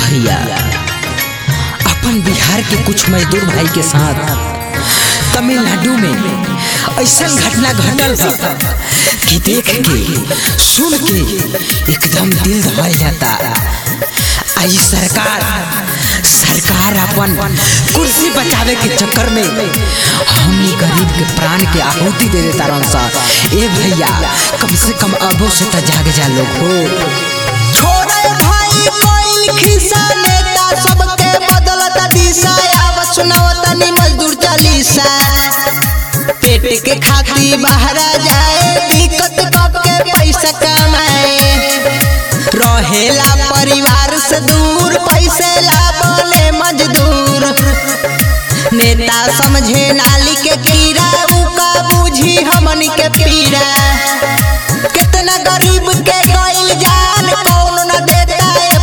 भैया अपन बिहार के कुछ मजदूर भाई के साथ तमिलनाडु में ऐसा घटना घटल था कि देख के सुन के एकदम दिल दहल जाता आई सरकार सरकार अपन कुर्सी बचावे के चक्कर में हमनी गरीब के प्राण के आहुति दे देता रन सा ए भैया कम से कम अबो से त जाग जा लोग हो छोड़े भाई कोइल खिस्सा नेता सबके बदलत दिशा आव सुनावत नी मजदूर चालीसा पेट के खाती बाहर जाए दिक्कत कब के पैसा कमाए रहेला परिवार से दूर पैसे ला बोले मजदूर नेता समझे नाली के कीड़ा उका बूझी हमनी के पीड़ा कितना गरीब के गइल जान कौन न देता ए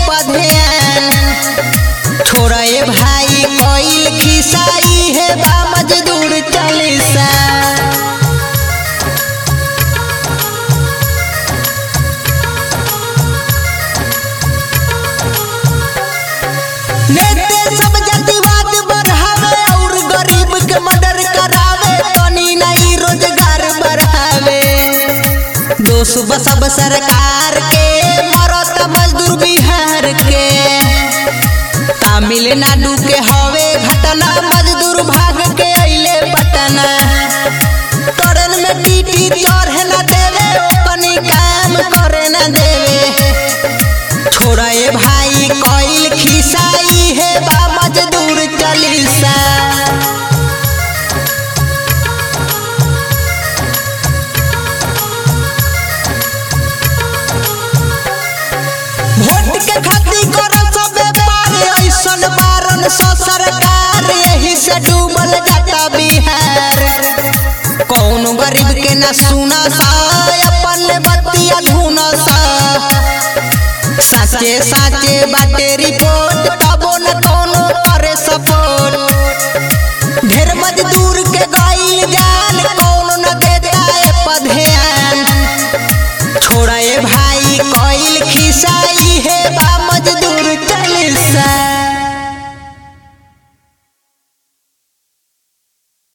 पधेन छोड़ा ए भाई कोइल खिसाई है बा मजदूर चालीसा नेते सब जातिवाद बढ़ावे और गरीब के मदद करावे तनी नहीं रोजगार बढ़ावे दोष बसब सरकार के मरत मजदूर बिहार के तमिलनाडु के हवे घटना मजदूर भाग के अइले पटना ट्रेन में टीटी चढ़े न देवे ओपनी काम करे न देवे छोड़ा ए भाई कोइल खिसाई है बा मजदूर चालीसा वोट के खातिर करो सब व्यापार ऐसन बारन सो सरकार यही से डूबल जाता बिहार कौन गरीब के न सुना सा अपन बतिया धुना सा साचे साचे बाटे रिपोर्ट तबो न कोनो करे सपोर्ट ढेर मजदूर के गइल जान कौन न देता ए पधेन छोड़ा ए भाई कोइल खिसाई है